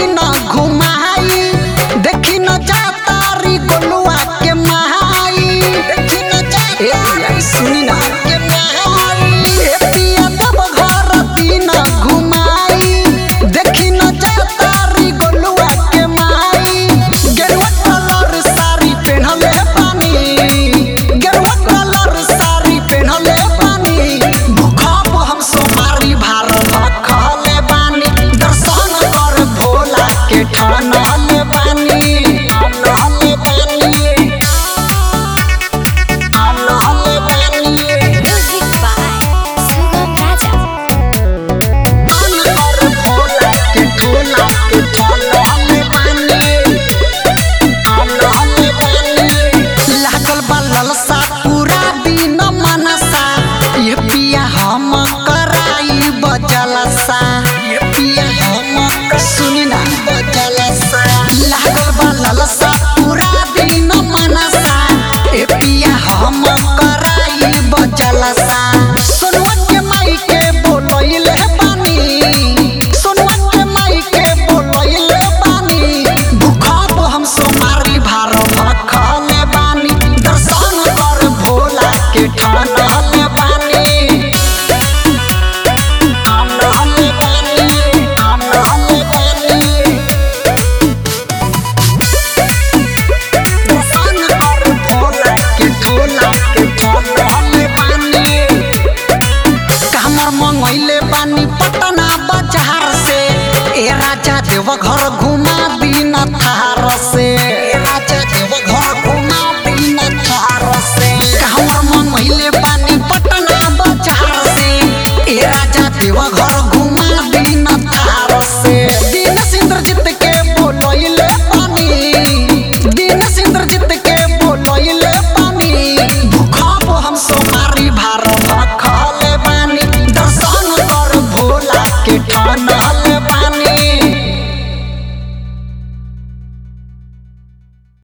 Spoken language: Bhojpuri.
दिन घुमाई देखी न जातारी गोलुआ के महाई देखी न जातारी सुनी ना के महाई ए पिया तब घर दिन घुमाई देखी न जातारी गोलुआ के महाई गेरुआ कलर साड़ी पहनले पानी गेरुआ कलर साड़ी पहनले पानी भूखब हम सोमारी भारत खले बानी दर्शन कर भोला के ठानले बानी ठानले बानी ठानले बानी Music by Sugam Raja. ठान कर भोला के ठोला के ठानले बानी ठानले बानी लागल बा ललसा पूरा दिन मनसा ये पिया हम कराई बजलसा ये पिया हम सुनी ना बजलसा लागल बा ललसा पूरा दिन मनसा ये पिया हम कराई बजलसा सोनुआ के माई के बोलइले बानी सोनुआ के माई के बोलइले बानी भूखब हम सोमारी भारत खले बानी दर्शन कर भोला के ठानले बानी ठानले बानी ठानले बानी दर्शन कर भोला के ठोला के ठानले बानी कामर मंगैले बानी पटना बाजार से ए राजा देव घर घुमा दी